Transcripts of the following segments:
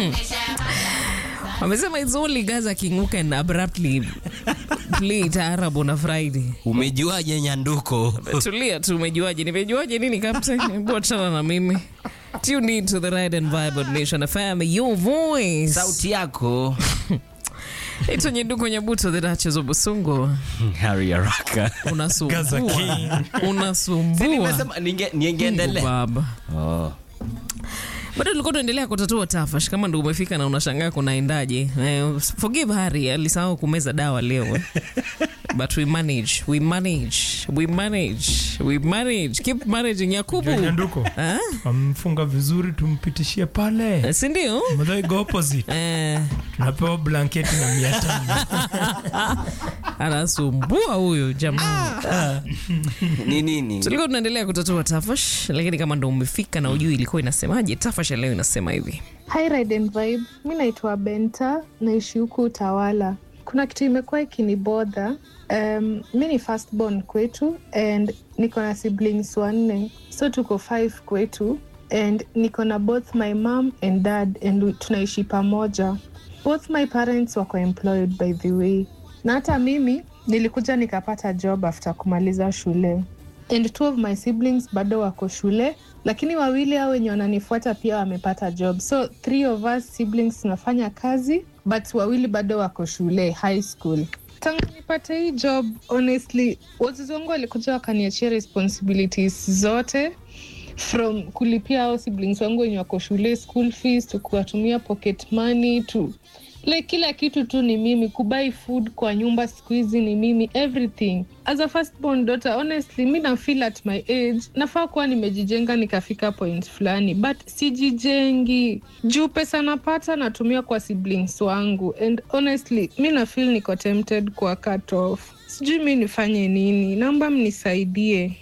Wamesema it's only Gaza King who can abruptly play taarab on a Friday. Umejuaje nyanduko? Tulia tu, umejuaje? Nimejuaje nini captain? Hebu achana na mimi. Tune in to the Ride and Vibe on Nation FM, your voice. Sauti yako. Ito Nyeduko Nyabuto, the Duchess of Busungu. Harry Haraka. Unasumbua. Gaza King. Unasumbua. Nimesema ninge Mungu niengeendelea. Baba. Oh. bado tulikuwa tunaendelea kutatua tafash kama ndo umefika na unashangaa kunaendaje eh, forgive Harry alisahau kumeza dawa leo eh. but we manage we manage we manage we manage keep managing yakubu Nyanduko Ah? wamfunga vizuri, tumpitishie pale Eh, si ndio Madhai go opposite, eh, tunapewa blanketi na mia tano. anasumbua huyu jamaa Ni nini? tulikuwa tunaendelea kutatua tafash lakini kama ndo umefika na ujui ilikuwa inasemaje tafash ya leo inasema hivi Hi Ride and Vibe, mi naitwa Benta, naishi huku Utawala. Kuna kitu imekuwa ikinibodha. Um, mi ni firstborn kwetu and niko na siblings wanne, so tuko five kwetu and niko na both my mom and dad and we- tunaishi pamoja. Both my parents wako employed by the way, na hata mimi nilikuja nikapata job after kumaliza shule and two of my siblings bado wako shule lakini wawili hao wenye wananifuata pia wamepata job so three of us siblings tunafanya kazi but wawili bado wako shule high school tangu nipate hii job honestly wazazi wangu walikuja wakaniachia responsibilities zote from kulipia hao siblings wangu wenye wako shule school fees to kuwatumia pocket money to like kila kitu tu ni mimi kubai food kwa nyumba siku hizi ni mimi everything as a firstborn daughter honestly mi na feel at my age nafaa kuwa nimejijenga nikafika point fulani but sijijengi juu pesa napata natumia kwa siblings wangu and honestly mi na feel niko tempted kwa cut off sijui mi nifanye nini naomba mnisaidie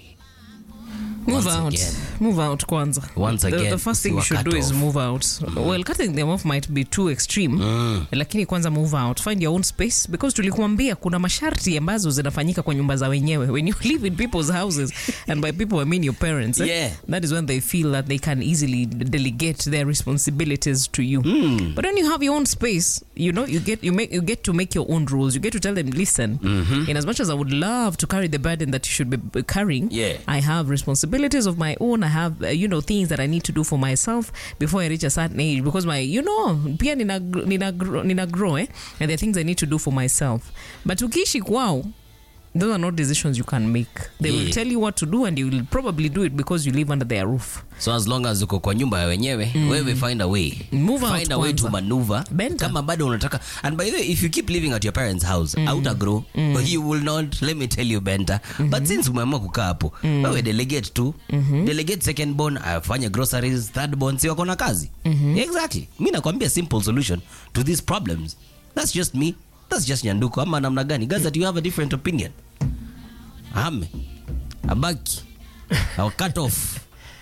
move Once out again. move out kwanza Once the, again, the first thing you usiwa should cut do is off. move out well cutting them off might be too extreme Mm. lakini kwanza move out find your own space because tulikuambia kuna masharti ambazo zinafanyika kwa nyumba za wenyewe when you live in people's houses and by people i mean your parents eh? Yeah. that is when they feel that they can easily delegate their responsibilities to you Mm. but when you have your own space you know you get you make you get to make your own rules you get to tell them listen in as much as i would love to carry the burden that you should be carrying Yeah. i have responsibilities of my own i have uh, you know things that i need to do for myself before i reach a certain age because my you know pia nina, gr- nina, gr- nina grow eh? and there are things i need to do for myself but ukiishi kwao those are not decisions you can make they will Yeah. tell you what to do and you will probably do it because you live under their roof so as long as uko kwa nyumba ya wenyewe wewe find a way Move out find a way to kwanza. maneuver Benta. kama bado unataka and by the way if you keep living at your parents house mm. outa grow but you will not let me tell you benta but since umeamua kukaa hapo wewe delegate tu delegate second born afanye groceries third born si wako na kazi exactly mi nakwambia simple solution to these problems that's just me that's just nyanduko ama namna gani guys that you have a different opinion ame abaki I'll cut off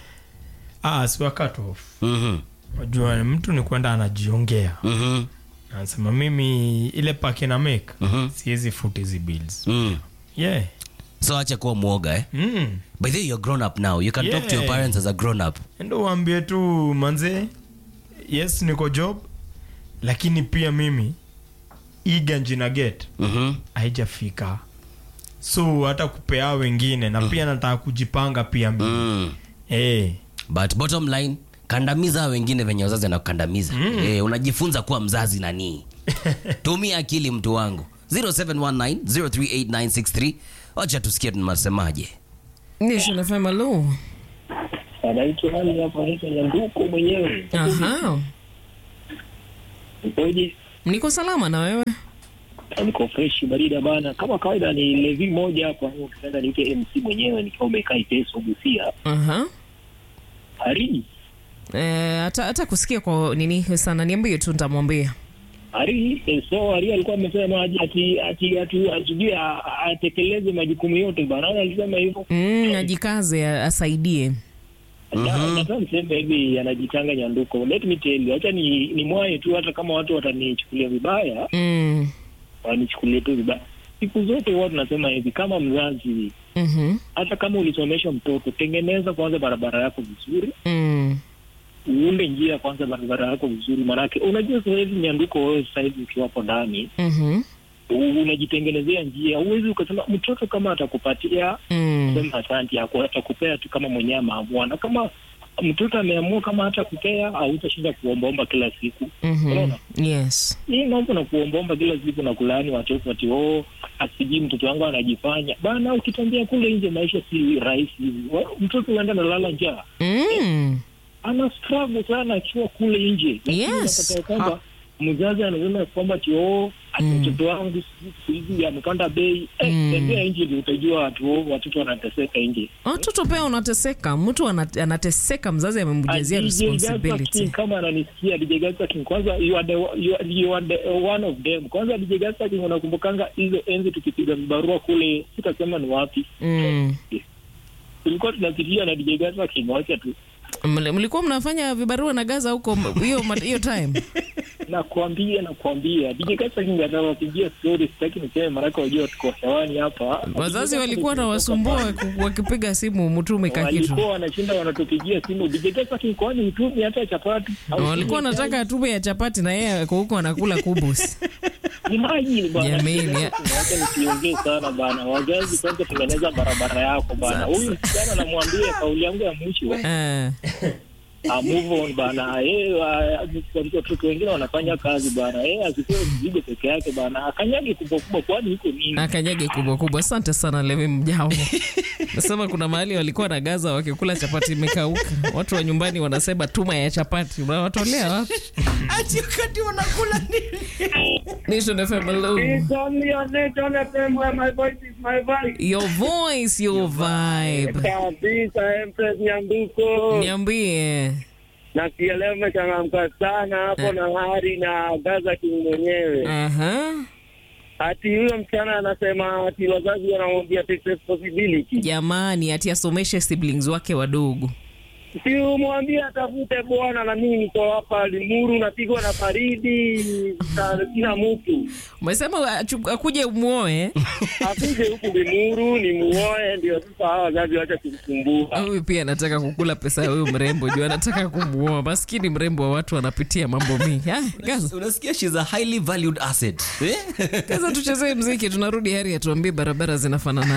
Ah, siwa cut off. mhm Wajua mtu ni kwenda anajiongea, mhm anasema mimi ile pake na make Mhm. siwezi foot hizi bills. mm. Yeah. so acha kuwa mwoga eh? Mm. by the way you're grown up now you can talk to your Yeah. parents as a grown up ndo uambie tu manze yes niko job lakini pia mimi hii ganji na get mm-hmm. haijafika so hata kupea wengine na pia nataka kujipanga pia mimi mm. Eh, but bottom line kandamiza wengine venye wazazi anakukandamiza mm. eh, unajifunza kuwa mzazi nanii tumia akili mtu wangu 0719038963 wacha tusikie tunasemaje nation fm hello anaitwa nani hapa anaitwa nyanduko mwenyewe aha ukoje niko salama na wewe niko fresh barida bana kama kawaida ni levi moja hapa ukipenda niite mc mwenyewe nikiwa umekaa iteso gusia aha hari Eh, hata hata kusikia kwa nini sana niambie tu nitamwambia hari eh, so hari alikuwa amesema ati ati ati ati atujue atekeleze majukumu yote bana Naona alisema hivyo mm, ajikaze a- asaidie Na- nataka niseme hivi anajitanga nyanduko let me tell you acha ni, ni mwaye tu hata kama watu watanichukulia vibaya mm. wanichukulie tu vibaya siku zote huwa tunasema hivi kama mzazi mm-hmm. hata kama ulisomesha mtoto tengeneza kwanza barabara yako vizuri mm. uunde njia kwanza barabara yako vizuri, maanake unajua sasa hivi nyanduko, wewe sasa hivi ukiwapo ndani Mhm. u- unajitengenezea njia. Huwezi ukasema mtoto kama atakupatia Mm. sema asante, aku- atakupea tu kama mwenyewe ameamua, na kama mtoto ameamua kama hata kupea, hautashinda kuombaomba kila siku. Mhm. Unaona? Yes. hii mambo na kuombaomba kila siku na kulaani watoto ati oh, asijui mtoto wangu anajifanya bana. Ukitembea kule nje, maisha si rahisi hivi. Wa- Mtoto huenda nalala njaa, Mm. ana struggle sana akiwa kule nje, lakini Yes. unapata ya kwamba mzazi anasema kwamba ati oh, ati Mm. mtoto wangu siku hizi amepanda bei. Eh, Mm. tembea nje ndio utajua watu oh, watoto wanateseka nje. watoto pia unateseka mtu ana- anateseka mzazi amemjazia Ah, DJ Gaza responsibility King, kama ananisikia DJ Gaza King, kwanza you are the, you are, you are the one of them. Kwanza DJ Gaza King, unakumbukanga hizo enzi tukipiga vibarua kule, sitasema ni wapi, mm. tulikuwa tunapitia na DJ Gaza King, wacha tu Mli- mlikuwa mnafanya vibarua na gaza huko m- hiyo ma- hiyo time nakwambia, nakwambia DJ Gaza King atawapigia story, sitaki niseme, maanake wajua tuko hewani hapa. wazazi walikuwa na wasumbua waku- wakipiga simu mtume ka kitu walikuwa wanashinda wanatupigia simu DJ Gaza King, kwani utumi hata chapati au walikuwa wanataka atume ya chapati na yeye ako huko anakula kubus Imagine bana. Jameni, ya- Wacha nisiongee sana bana. Wazazi kwanza tengeneza barabara yako bana. Huyu msichana namwambia kauli yangu ya mwisho. Eh, Ah, move on bana. Eh, wa- watoto wengine wanafanya kazi bana. Eh, asikuwe mzigo peke yake bana. Akanyage kubwa kubwa kwani iko nini? akanyage kubwa kubwa asante sana levi mjao nasema kuna mahali walikuwa na gaza wakikula chapati imekauka watu wa nyumbani wanasema tuma ya chapati unawatolea wapi ati wakati wanakula nini Nation FM, hello. Your voice, your vibe. kabisa Empress Nyambuko, Niambie. nasikia leo umechangamka sana hapo na hari na Gaza King mwenyewe. Aha. Ati huyo msichana anasema ati wazazi wanamwambia take responsibility, Jamani, ati asomeshe siblings wake wadogo. si umwambie atafute bwana, na mimi niko hapa Limuru, napigwa na baridi, sa- sina mtu Umesema achu- akuje umuoe. akuje huku Limuru ni muoe, ndio sasa hawa wazazi wacha kumsumbua. Huyu pia anataka kukula pesa ya huyu mrembo juu anataka kumuoa. Maskini mrembo wa watu anapitia mambo mingi. Ah, Gaza. unasikia she's a highly valued asset eh? Gaza tuchezee mziki tunarudi heri atuambie barabara zinafanana